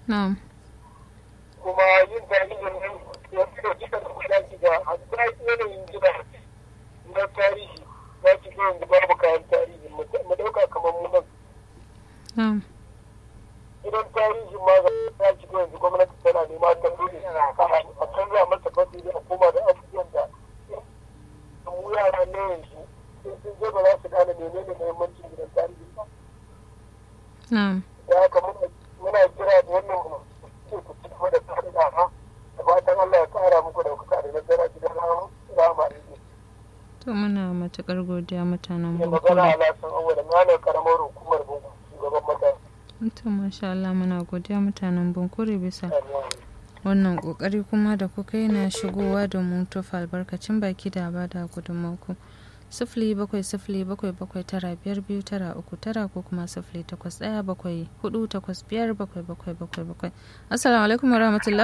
na'am kuma yin tarihin nan yanzu da kika da kuɗa ki ga hatta yanayin gida na tarihi za ki ga yanzu babu kayan tarihi mu ɗauka kamar mu nan na'am gidan tarihi ma za ki ga yanzu gwamnati tana nema ta dole a canza masa fasiri a koma da abubuwan da mu yara ne yanzu sun sun je ba za su gane menene muhimmancin gidan tarihi ba na'am da haka muna kira da wannan ce ku ci gaba da tsari da ha da fatan Allah ya kara muku daukaka da nasara gidan rama ne to muna matukar godiya mutanen ne magana Bukure ala san awwala na karamar hukumar bugu shugaban matasa to masha Allah muna godiya mutanen Bunkure bisa wannan kokari kuma da kuka yi na shigowa da mu tofa albarkacin baki da ba da gudunmanku sifili bakwai sifili bakwai bakwai tara biyar biyu tara uku tara ko kuma sifili takwas ɗaya bakwai hudu takwas biyar bakwai bakwai bakwai bakwai assalamu alaikum warahmatullah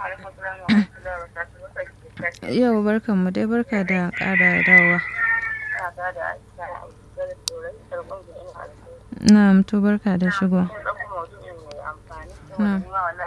yau barkan mu dai barka da ƙara dawowa na'am to barka da shigo na'am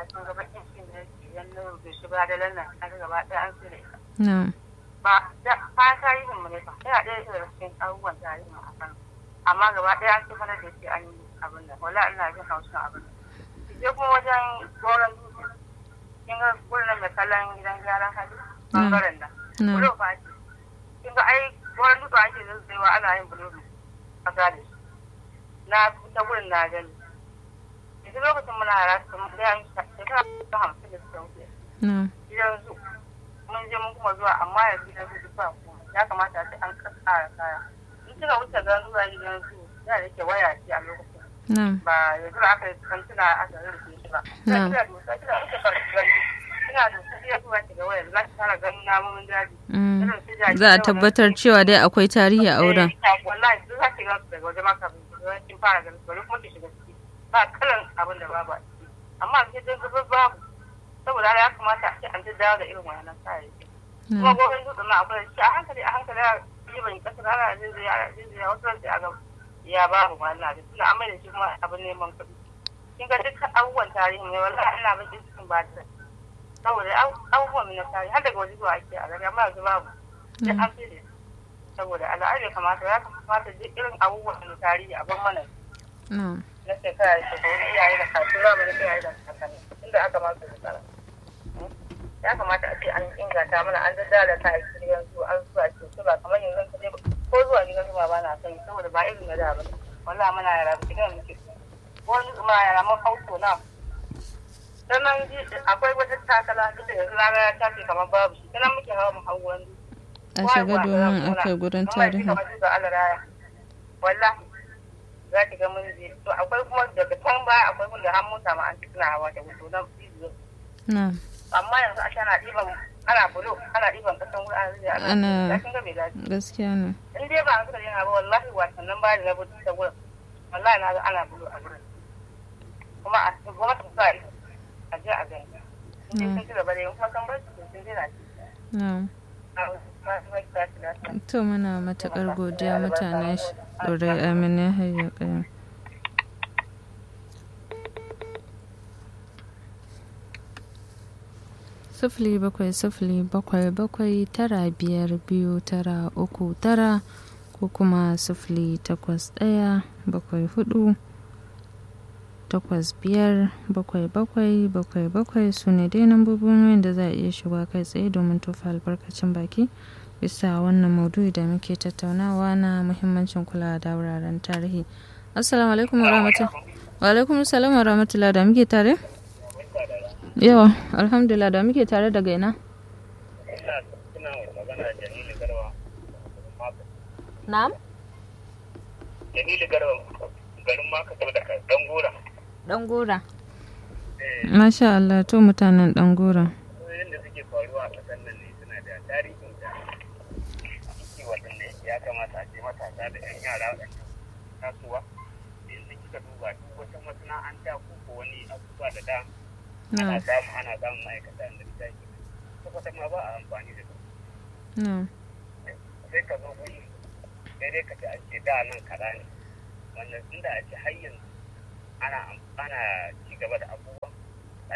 na'am ba da kayan tarihin mu ne fa yana ɗaya daga cikin abubuwan tarihin a kan amma gaba ɗaya an ce da shi an yi abin da wala ina jin haushin abin da sai kuma wajen goron dutse kin ga gurin mai kallon gidan gyaran hali bangaren nan bulo fa ce kin ga ai goron dutse ake zuzzewa ana yin bulo a gane na ta gurin na gani yanzu lokacin muna yara su mun da yan shekara ta hamsin da suka wuce gidan zu mun je mun kuma zuwa amma yanzu gidan zu duk ba kuma ya kamata a ce an ƙara kaya in kika wuce gan zuwa gidan zu da yake waya ce a lokacin ba yanzu da aka yi kantuna aka rufe shi ba kina dosa kina wuce kantuna kina dosa kina zuwa ki ga waya za ki fara ganin namomin daji za a tabbatar cewa dai akwai tarihi a wurin wallahi duk za ki gansu daga wajen maka kin fara ganin bari kuma ki shiga ciki ba kalan abin da babu a ciki amma sai dai zubar babu saboda ya kamata a ce an ji dawo da irin wannan kayayyaki kuma gobe dutsen na akwai shi a hankali a hankali a yi ban kasa ana jinjiya ana jinjiya wasu ran sai a ga ya babu wannan da suna amma da shi kuma abin neman kuɗi kin ga dukkan abubuwan tarihi ne wallahi ina bakin cikin ba ta saboda abubuwan na tarihi har daga waje zuwa ake a gari amma yanzu babu sai an fi saboda al'adu ya kamata ya kamata duk irin abubuwan na tarihi a ban mana na shekara da shekaru iyaye da kasuwa ba da iyaye da kakanni inda aka masu shekara ya kamata a ce an inganta mana an daddara da kayayyaki gidan su an zuwa ce su ba kamar yanzu ka je ko zuwa gidan su ba na son saboda ba irin na da ba wallahi muna yara da gidan muke wani ma yara mun hauto na sannan akwai wata takala duk da yanzu na ga ya tafi kamar babu shi sannan muke hawa mu hau wani a shiga domin akai gurin tarihi wallahi za ki ga mun je to akwai kuma daga can baya akwai kun da har mota ma an ci suna hawa da hoto na bidiyo na amma yanzu a ana ɗiban ana bulo ana ɗiban kasan wuri ana zuwa ana kin ga bai dace gaskiya ne in dai ba suka yana ba wallahi wasannin ba da na bulo ta gurin wallahi na ga ana bulo a gurin kuma a gwamnati ta sa a je a gani in dai sun ci gaba da yin kuma san bar su sun jira na to muna matuƙar godiya mutanen ɗorai amina hayya ƙayan sifili bakwai sifili bakwai bakwai tara biyar biyu tara uku tara ko kuma sifili takwas ɗaya bakwai hudu takwas biyar bakwai bakwai bakwai bakwai su ne dai nambobin wayan da za a iya shiga kai tsaye domin tofa albarkacin baki bisa wannan maudu'i da muke tattaunawa na muhimmancin kula da wuraren tarihi assalamu alaikum warahmatullahi wa alaikum assalam wa rahmatullah da muke tare yawa alhamdulillah da muke tare daga ina na'am jamilu garba garin maka daga dangora dangora masha Allah to mutanen dangora yadda suke faruwa a ƙasar nan ne suna da tarihin da ciki waɗanda ya kamata a ce matasa da 'yan yara waɗanda tasowa yanzu kika duba duk wata masana'anta ko ko wani abubuwa da da ana samu ana samun ma'aikata da ita ke tabbata ma ba a amfani da su sai ka zo guri sai dai ka ce a ce da nan kaza ne wannan inda a ce har yanzu ana ana ci gaba da abubuwa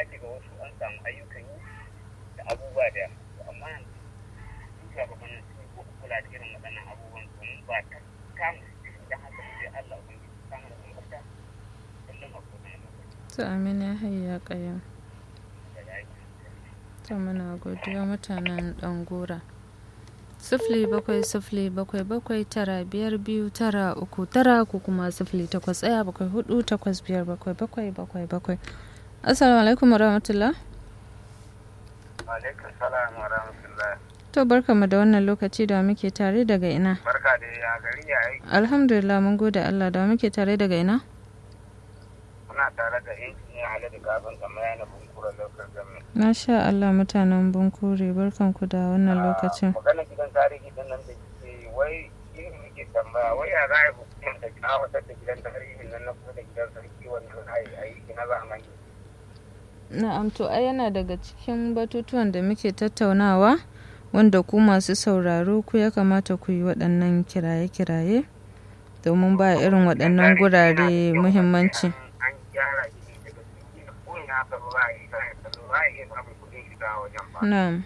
su an samu ayyukan yi da abubuwa da yawa amma yanzu su shugabannin sun yi kula da irin waɗannan abubuwan domin ba ta kama su da haka sai Allah ubangiji samu da umarta kullum a kowane lokaci to amin ya hayya kayan da aiki ta muna godiya mutanen dangora sifili bakwai sifili bakwai bakwai tara biyar biyu tara uku tara ko kuma sifili takwas ɗaya bakwai hudu takwas biyar bakwai bakwai bakwai bakwai assalamu alaikum warahmatullah alaikum salam wa rahmatullah to barkamu da wannan lokaci da muke tare daga ina barka da ya gari ya yi alhamdulillah mun gode allah da muke tare daga ina muna tare da injiniya haladu kafin kamar yana bunkura lokacin gami masha allah mutanen bunkure barkanku da wannan lokacin magana gidan tarihi din nan da ke wai yin muke tambaya wai ya za a yi hukumar da kawatar da gidan tarihin nan na kusa da gidan sarki wanda za a yi aiki na zamani Na'am to ai yana daga cikin batutuwan da muke tattaunawa wanda ku masu sauraro ku ya kamata ku yi waɗannan kiraye-kiraye domin ba irin waɗannan gurare muhimmanci. an gyara shi daga ciki ko ina ka ba a yi sai ka ba a iya samun kuɗin shiga wajen ba Na'am.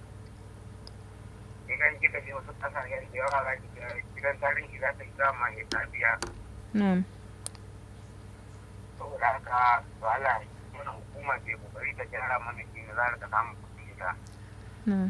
idan kika je wasu ƙasashen da yawa za ki ga gidan tarihi za ta yi dama ne ta biya Na'am. saboda haka to Allah wannan hukuma ke kokari ta gyara mana shi ne za ta samu kuɗin shiga Na'am.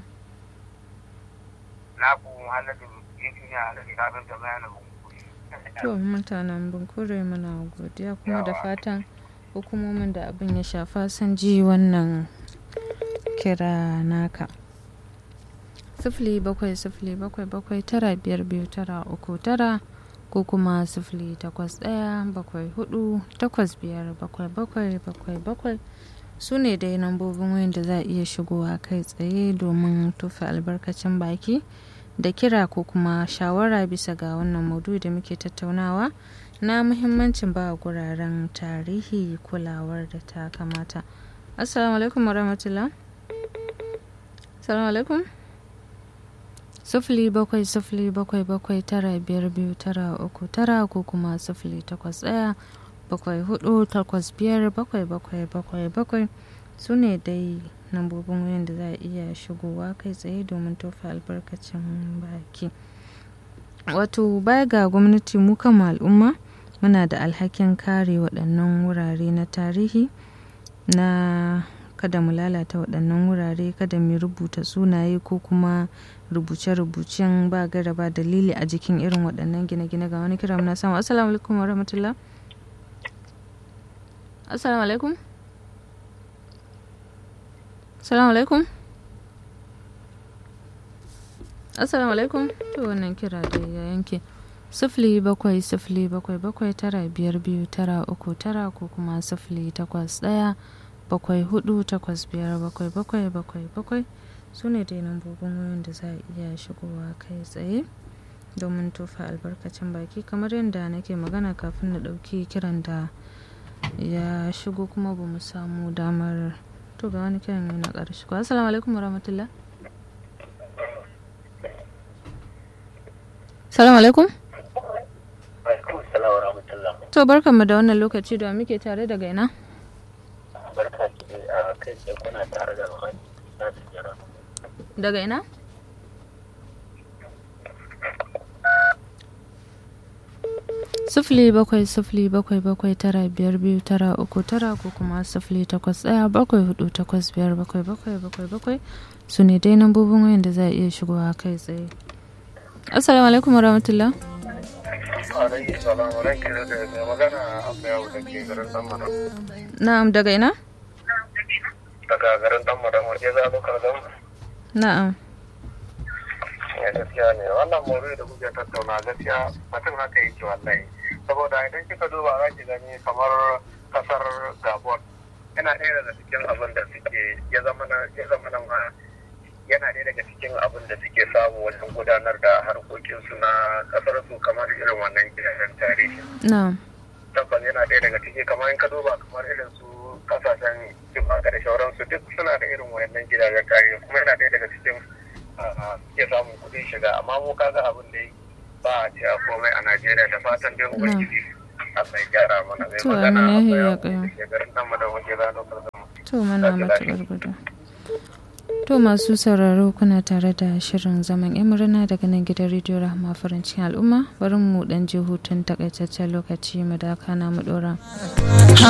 na ku halatu injiniya halatu kafin ta bayanin To mutanen bunkure muna godiya kuma da fatan hukumomin da abin ya shafa sun ji wannan kira naka. Sifili bakwai sifili bakwai bakwai tara biyar biyu tara uku tara ko kuma sifili takwas ɗaya bakwai hudu takwas biyar bakwai bakwai bakwai bakwai su ne dai lambobin wayan da za a iya shigowa kai tsaye domin tufa albarkacin baki da kira ko kuma shawara bisa ga wannan maudu da muke tattaunawa na muhimmancin ba guraren tarihi kulawar da ta kamata assalamu alaikum warahmatullah assalamu alaikum sufuli bakwai sufuli bakwai bakwai tara biyar biyu tara uku tara ko kuma sufuli takwas ɗaya bakwai hudu takwas biyar bakwai bakwai bakwai bakwai su ne dai lambobin wayan da za a iya shigowa kai tsaye domin tofa albarkacin baki wato baya ga gwamnati mu kama al'umma muna da alhakin kare waɗannan wurare na tarihi na kada mu lalata waɗannan wurare kada mu rubuta sunaye ko kuma rubuce-rubucen ba gara ba dalili a jikin irin waɗannan gine-gine ga wani kira muna samu assalamu alaikum wa rahmatullah assalamu alaikum assalamu alaikum assalamu alaikum to wannan kira da ya yanke sifili bakwai sifili bakwai bakwai tara biyar biyu tara uku tara ko kuma sifili takwas ɗaya bakwai hudu takwas biyar bakwai bakwai bakwai bakwai su ne dai lambobin wayoyin da za a iya shigowa kai tsaye domin tofa albarkacin baki kamar yadda nake magana kafin na ɗauki kiran da ya shigo kuma ba mu samu damar to ga wani kiran yana ƙarshe ko assalamu alaikum warahmatullah salamu alaikum alaikum salam wa rahmatullah to barkanmu da wannan lokaci da muke tare daga ina barka ki a kai sai kuna tare da wani na jira daga ina sifili bakwai sifili bakwai bakwai tara biyar biyu tara uku tara ko kuma sifili takwas ɗaya bakwai hudu takwas biyar bakwai bakwai bakwai bakwai su ne dai nambobin wayan da za a iya shigowa kai tsaye assalamu alaikum warahmatullah alaikum salam wa rahmatullah da mai magana abu yawo da ke garin dan madam na'am daga ina daga garin dan madam waje za lokar dan na'am ya gaskiya ne wannan mawuri da kuke tattauna gaskiya mutum haka yake wallahi saboda idan kika duba za ki gani kamar kasar gabon yana ɗaya daga cikin abin da suke ya zama na ya zama na ma yana ɗaya daga cikin abin da suke samu wajen gudanar da harkokinsu na kasar su kamar irin wannan gidajen tarihi na'am tabbas yana ɗaya daga ciki kamar in ka duba kamar irin su kasashen jimaka da shauransu duk suna da irin wayannan gidajen tarihi kuma yana ɗaya daga cikin ke samun kuɗin shiga amma mu kaga abin da ba a ce a komai a Najeriya da fatan dai ubangiji Allah ya gyara mana mai To, magana amin, a ya bayan kai. da ke garin nan madan waje ranar to mana matuƙar gudu to masu sauraro kuna tare da shirin zaman yan murna daga nan gidan rediyo rahama farin cikin al'umma bari mu dan je hutun takaitaccen lokaci mu daka na mu dora